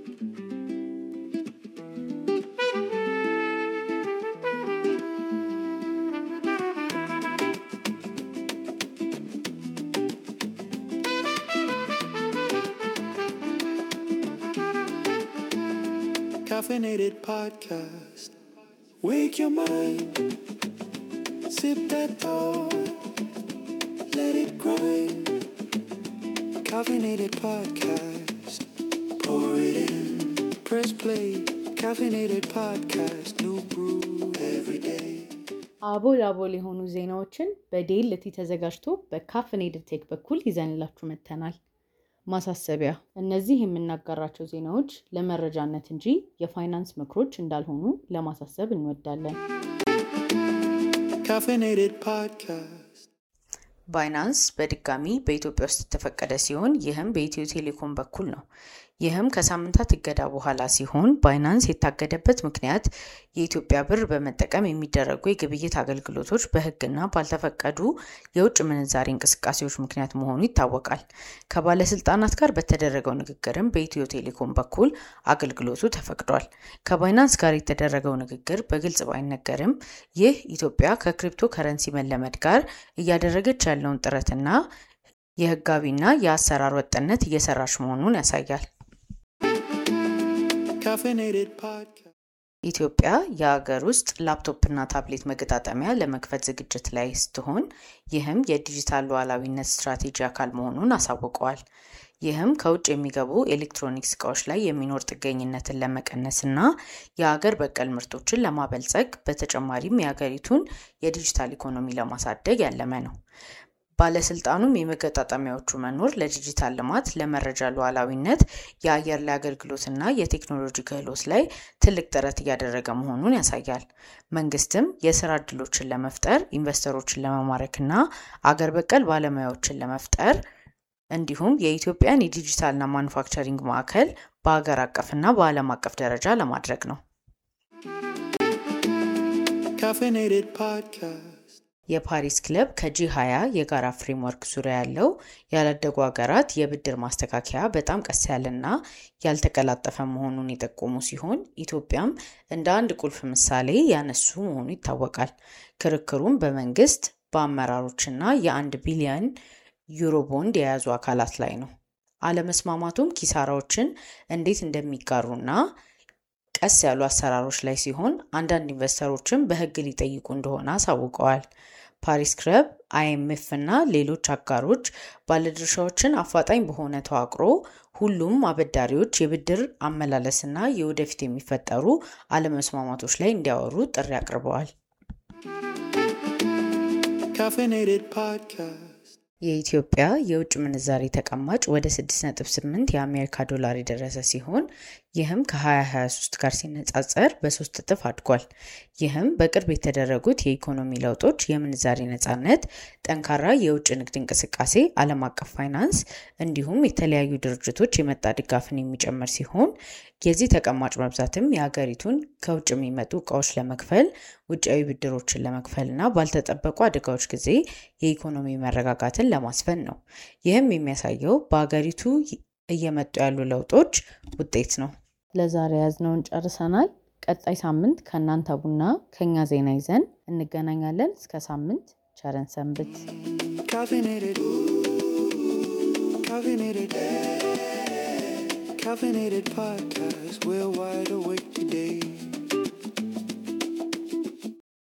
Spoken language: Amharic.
Caffeinated podcast. Wake your mind. Sip that thought. Let it grind. Caffeinated podcast. Pour it in. Press play. Caffeinated podcast. New brew every day. አቦል አቦል የሆኑ ዜናዎችን በዴልቲ ተዘጋጅቶ በካፍኔድድ ቴክ በኩል ይዘንላችሁ መጥተናል። ማሳሰቢያ፣ እነዚህ የምናጋራቸው ዜናዎች ለመረጃነት እንጂ የፋይናንስ ምክሮች እንዳልሆኑ ለማሳሰብ እንወዳለን። Caffeinated podcast. ባይናንስ በድጋሚ በኢትዮጵያ ውስጥ የተፈቀደ ሲሆን ይህም በኢትዮ ቴሌኮም በኩል ነው። ይህም ከሳምንታት እገዳ በኋላ ሲሆን ባይናንስ የታገደበት ምክንያት የኢትዮጵያ ብር በመጠቀም የሚደረጉ የግብይት አገልግሎቶች በሕግና ባልተፈቀዱ የውጭ ምንዛሬ እንቅስቃሴዎች ምክንያት መሆኑ ይታወቃል። ከባለስልጣናት ጋር በተደረገው ንግግርም በኢትዮ ቴሌኮም በኩል አገልግሎቱ ተፈቅዷል። ከባይናንስ ጋር የተደረገው ንግግር በግልጽ ባይነገርም ይህ ኢትዮጵያ ከክሪፕቶ ከረንሲ መለመድ ጋር እያደረገች ያለውን ጥረትና የህጋዊና የአሰራር ወጥነት እየሰራች መሆኑን ያሳያል። Caffeinated podcast. ኢትዮጵያ የሀገር ውስጥ ላፕቶፕና ታብሌት መገጣጠሚያ ለመክፈት ዝግጅት ላይ ስትሆን ይህም የዲጂታል ሉዓላዊነት ስትራቴጂ አካል መሆኑን አሳውቀዋል። ይህም ከውጭ የሚገቡ ኤሌክትሮኒክስ እቃዎች ላይ የሚኖር ጥገኝነትን ለመቀነስና የሀገር በቀል ምርቶችን ለማበልጸግ በተጨማሪም የሀገሪቱን የዲጂታል ኢኮኖሚ ለማሳደግ ያለመ ነው። ባለስልጣኑም የመገጣጠሚያዎቹ መኖር ለዲጂታል ልማት፣ ለመረጃ ሉዓላዊነት፣ የአየር ላይ አገልግሎትና የቴክኖሎጂ ክህሎት ላይ ትልቅ ጥረት እያደረገ መሆኑን ያሳያል። መንግስትም የስራ እድሎችን ለመፍጠር ኢንቨስተሮችን ለመማረክና አገር በቀል ባለሙያዎችን ለመፍጠር እንዲሁም የኢትዮጵያን የዲጂታልና ማኑፋክቸሪንግ ማዕከል በሀገር አቀፍና በዓለም አቀፍ ደረጃ ለማድረግ ነው። Caffeinated podcast. የፓሪስ ክለብ ከጂ 20 የጋራ ፍሬምወርክ ዙሪያ ያለው ያላደጉ ሀገራት የብድር ማስተካከያ በጣም ቀስ ያለና ያልተቀላጠፈ መሆኑን የጠቆሙ ሲሆን ኢትዮጵያም እንደ አንድ ቁልፍ ምሳሌ ያነሱ መሆኑ ይታወቃል። ክርክሩም በመንግስት በአመራሮችና የአንድ ቢሊዮን ዩሮ ቦንድ የያዙ አካላት ላይ ነው። አለመስማማቱም ኪሳራዎችን እንዴት እንደሚጋሩና ቀስ ያሉ አሰራሮች ላይ ሲሆን አንዳንድ ኢንቨስተሮችም በሕግ ሊጠይቁ እንደሆነ አሳውቀዋል። ፓሪስ ክለብ፣ አይኤምኤፍ እና ሌሎች አጋሮች ባለድርሻዎችን አፋጣኝ በሆነ ተዋቅሮ ሁሉም አበዳሪዎች የብድር አመላለስና የወደፊት የሚፈጠሩ አለመስማማቶች ላይ እንዲያወሩ ጥሪ አቅርበዋል። Caffeinated podcast. የኢትዮጵያ የውጭ ምንዛሬ ተቀማጭ ወደ 6.8 የአሜሪካ ዶላር የደረሰ ሲሆን ይህም ከ2023 ጋር ሲነጻጸር በሶስት እጥፍ አድጓል። ይህም በቅርብ የተደረጉት የኢኮኖሚ ለውጦች፣ የምንዛሬ ነጻነት፣ ጠንካራ የውጭ ንግድ እንቅስቃሴ፣ ዓለም አቀፍ ፋይናንስ እንዲሁም የተለያዩ ድርጅቶች የመጣ ድጋፍን የሚጨምር ሲሆን የዚህ ተቀማጭ መብዛትም የሀገሪቱን ከውጭ የሚመጡ እቃዎች ለመክፈል ውጫዊ ብድሮችን ለመክፈል እና ባልተጠበቁ አደጋዎች ጊዜ የኢኮኖሚ መረጋጋትን ለማስፈን ነው። ይህም የሚያሳየው በሀገሪቱ እየመጡ ያሉ ለውጦች ውጤት ነው። ለዛሬ ያዝነውን ጨርሰናል። ቀጣይ ሳምንት ከእናንተ ቡና ከኛ ዜና ይዘን እንገናኛለን። እስከ ሳምንት ቸረን ሰንብት። Caffeinated. Caffeinated. Caffeinated podcast. We're wide awake today.